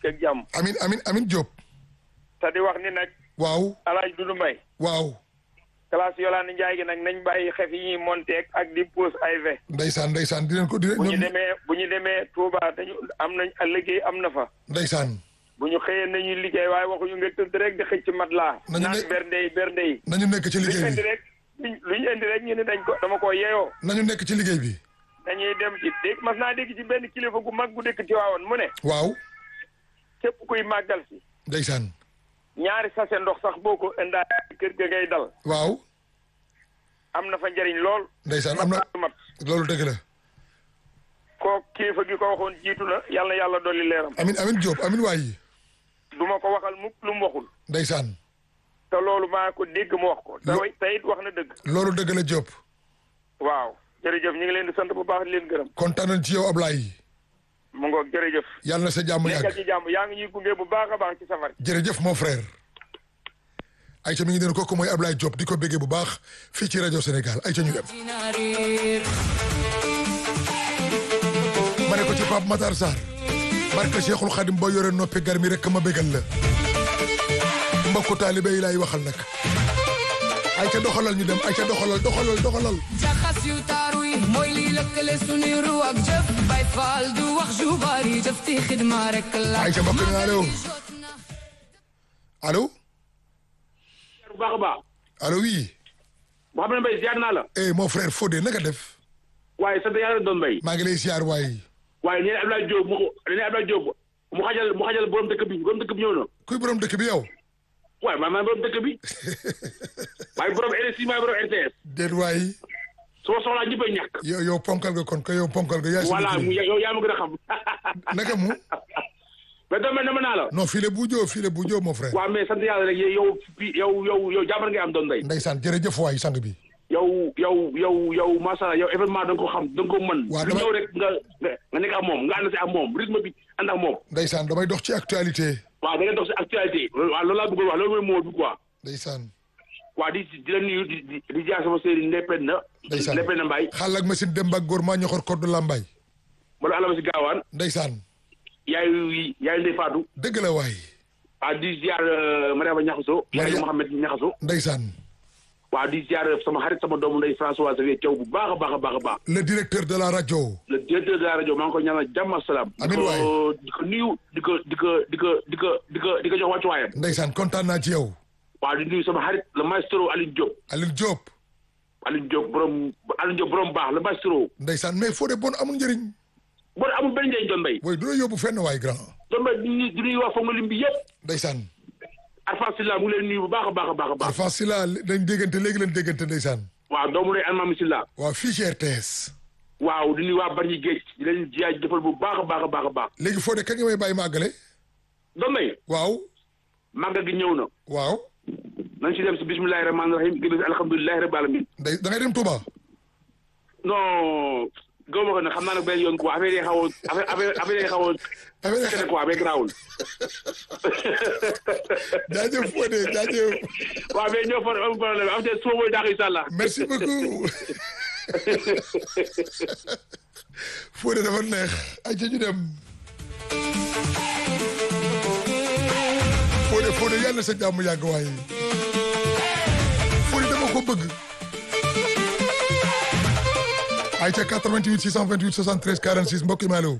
ak jàmm amin amin amin Diop te di wax ni nag waaw alaaj Dudu Mbay waaw classe Yolande Njaay gi nag nañ bàyyi xef yi ñuy monté ak di pose ay ve ndeysaan ndeysaan dinañ ko dinañ bu ñu ñoom demee bu ñu demee Touba dañu am nañ liggéey am na fa ndeysaan bu ñu xëyee nañuy liggéey waaye waxuñu nga tëdd rek di xëcc mat laa Nañu naan ne- bernde yi bernde yi nañu nekk ci lu ñu liggéey indi bi rek luñ lu ñu indi rek ñu ne dañ ko dama ko yeyoo nañu nekk ci liggéey bi dañuy dem ci dégg mas naa dégg ci benn kilifa gu mag gu dëkk ci waawoon mu ne waaw képp kuy màggal si ndeysaan ñaari sase ndox sax boo ko indaa kër ga ngay dal waaw am na fa njëriñ lool ndeysaan am na mat loolu dëgg la koo kilifa gi ko waxoon jiitu na yàlla na yàlla dolli leeram amin amin Diop amin waay du ma ko waxal mukk lu mu waxul ndeysaan te loolu maa ko dégg mu wax ko te Lo- way- te it wax na dëgg loolu dëgg la Diop waaw jërëjëf ñu ngi leen di sant bu baax di leen gërëm kontaan nañ ci yow Ablaye mu ngoog jërëjëf yàlla na sa jàmm nekkal yàgg ci jàmm yaa ngi ñuy gunge bu baax a baax ci safar jërëjëf mon frère Aïcha mi ngi doon kooku mooy Ablaye Diop di ko béggee bu baax fii ci rajo Sénégal Aïcha ñu dem ma ne ko ci Pape Matar Sarr barke Cheikhul Khadim boo yore noppi gar mi rek ma bégal la mbokku taalibe yi laay waxal nag Aïcha doxalal ñu dem Aïcha doxalal doxalal doxalal jaxas yu taaru yi mooy lii lëkkale suñuy ru ak jëf bay faal du wax ju bari jëf ti xidma rek la Aïcha mbokk mi allo allo bu baax a baax allo oui Mouhamed Mbaye ziar naa la eh mon frère Fodé naka def waaye sant yàlla doon mbay maa ngi lay siyaar waay waaye nee na Abdoulaye Diop mu ko nee na Abdoulaye Diop mu xajal mu xajal borom dëkk bi borom dëkk bi ñëw na kuy borom dëkk bi yow waaye maa maa borom dëkk bi waaye borom RSI maay borom RTS déet waay su ma soxlaa ñëppay ñàkk yow yow ponkal nga kon ko yow ponkal nga yaay voilà suñu mu kilifa. yow yaa ma gën a xam naka mu mais dama dama naa la non fii la buujoo fii la buujoo mon frère waaw mais sant yàlla rek yow fii yow yow yow jàmbar ngay am doon mbay ndeysaan jërëjëf waay sang bi yow yow yow yow macha allah yow événement da nga ko xam da nga ko mën Waaw, lu dama- ñëw rek nga nga nga nekk ak moom nga ànd si ak moom rythme bi ànd ak moom ndeysaan damay dox ci actualité waaw da ngay dox si actualité waaw loolu laa bëggoon wax loolu mooy moo bi quoi ndeysaan waa di di la nuyu di di di jaar sama sëriñ Ndepeen na. ndeysaan Ndepeen na Mbaye. xaal ak machine dem ba góor maa ñoxor corde lambay ma doon alama si gaawaan. ndeysaan yaayu yaayu Ndeye Fatou. dëgg la waay waa di ziar Mariama Ñaxaso. Maria- yaayu Mohamed Ñaxaso. ndeysaan waa di ziar sama xarit sama doomu ndey François Xavier Thiaw bu baax a baax a baax a baax. le directeur de la rajo le directeur de la rajo maa ngi ko ñaanal jàmm ak salaam. Amiin waay. di ko nuyu di ko di ko di ko di ko di ko di ko jox wàccuwaayam. ndeysaan kontaan naa ci yow waa di nuyu sama xarit le maestro Alioune Diop. Aliou Diop Alioune Diop borom Alioune Diop borom baax le maestro. ndeysaan mais Fodé bon amul njëriñ bon amul benn njëriñ doon mbay. booy du la yóbbu fenn waay grand doon mbay di nuyu di nuyu waa Fongo lim bi yëpp. ndeysaan Arfan Silla mu ngi leen nuyu bu baax a baax a baax a baax. Arfan Sila dañ déggante léegi leen déggante ndeysaan waaw doomu lay Almami Silla. waaw fii ci RTS waaw di nuyu waa Bargny Géej di leen jaay jëfal bu baax a baax a baax a baax. léegi Fodé kañ nga may bàyyi ma àggale doon mbay waaw màggal gi ñëw na. waaw nañ si dem si bismillahi rahmaani rahim gën a si alhamdulilahi rabbil alamin. ndey da ngay dem Touba non gëw ma ko nag xam naa nag benn yoon quoi affaire yi xaw a affaire affaire affaire yi xaw a affaire kene quoi mais garaawul. jaajëf Fodé jaajëf waaw mais ñoo fa am problème am te suba mooy daax incha allah. merci beaucoup Fodé dafa neex ay ca ñu dem Fodé Fodé yàlla na sa jàmm yàgg waaye Fodé dama ko bëgg ay ca 88 628 73 46 mbokk yi ma allo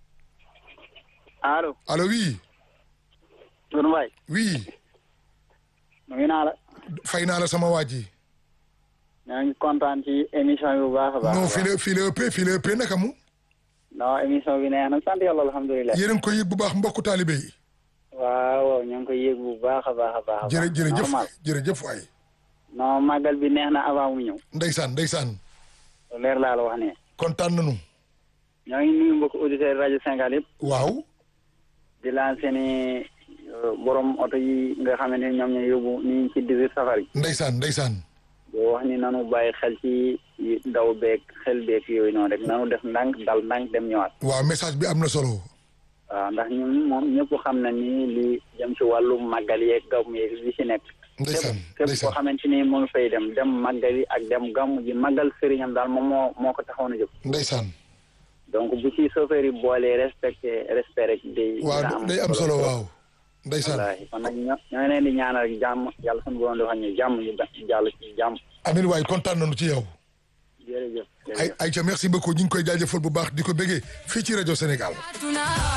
allo allo oui Doudou Mbaye oui nuyu naa la fay naa la sama waa ji ñoo ngi kontaan ci émission bi bu baax a baax non fii la fii la ëppee fii la ëppee naka mu non émission bi neex na sant yàlla alhamdulilah yéen a ngi koy yëg bu baax mbokku taalibe yi waaw waaw ñoo ngi koy yëg bu baax a baax a baax a baax jërë jërëjëf normal jërëjëf waay non màggal bi neex na avant mu ñëw ndeysaan ndeysaan lu leer laa la wax ne kontaan nañu ñoo ngi nuyu mbokk auditeurs rajo Sénégal yëpp waaw di laan seeni borom oto yi nga xamante ni ñoom ñoo yóbbu ni ci 18 safar yi ndeysaan ndeysaan boo wax ni nanu bàyyi xel ci daw beeg xel beeg yooyu noonu rek nanu def ndànk dal ndànk dem ñëwaat waaw message bi am na solo waaw ndax ñun moom ñëpp xam na ni li jëm ci wàllu màggal yeeg gàmm yeeg li ci nekk ndeysaan képp koo ndeysaan xamante ni mu ngi fay dem dem màggal yi ak dem gàmm ji màggal sëriñam daal moom moo moo ko taxawoon a jóg ndeysaan donc bu ci chauffeur yi boolee respecté respect rek day waaw day am solo waaw ndeysaan wallaahi kon nag ñoo ñoo leen di ñaanal rek jàmm yàlla suñu borom defal ñu jàmm ñu ba- jàll ci jàmm amin waay kontaan nañu ci yow jërëjëf ay jërëjëf Aïcha merci beaucoup ñu ngi koy jaajëfal bu baax di ko bëggee fii ci rajo Sénégal tuna